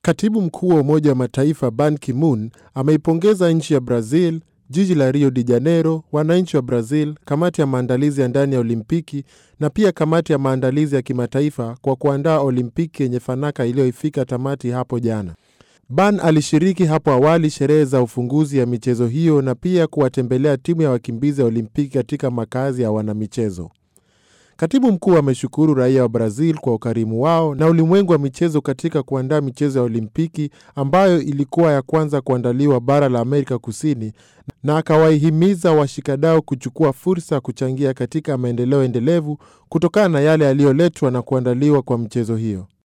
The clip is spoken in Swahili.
Katibu mkuu wa Umoja wa Mataifa Ban Ki-moon ameipongeza nchi ya Brazil, jiji la Rio de Janeiro, wananchi wa Brazil, kamati ya maandalizi ya ndani ya Olimpiki na pia kamati ya maandalizi ya kimataifa kwa kuandaa Olimpiki yenye fanaka iliyoifika tamati hapo jana. Ban alishiriki hapo awali sherehe za ufunguzi ya michezo hiyo na pia kuwatembelea timu ya wakimbizi ya Olimpiki katika makazi ya wanamichezo. Katibu mkuu ameshukuru raia wa Brazil kwa ukarimu wao na ulimwengu wa michezo katika kuandaa michezo ya Olimpiki ambayo ilikuwa ya kwanza kuandaliwa bara la Amerika Kusini, na akawaihimiza washikadau kuchukua fursa kuchangia katika maendeleo endelevu kutokana na yale yaliyoletwa na kuandaliwa kwa michezo hiyo.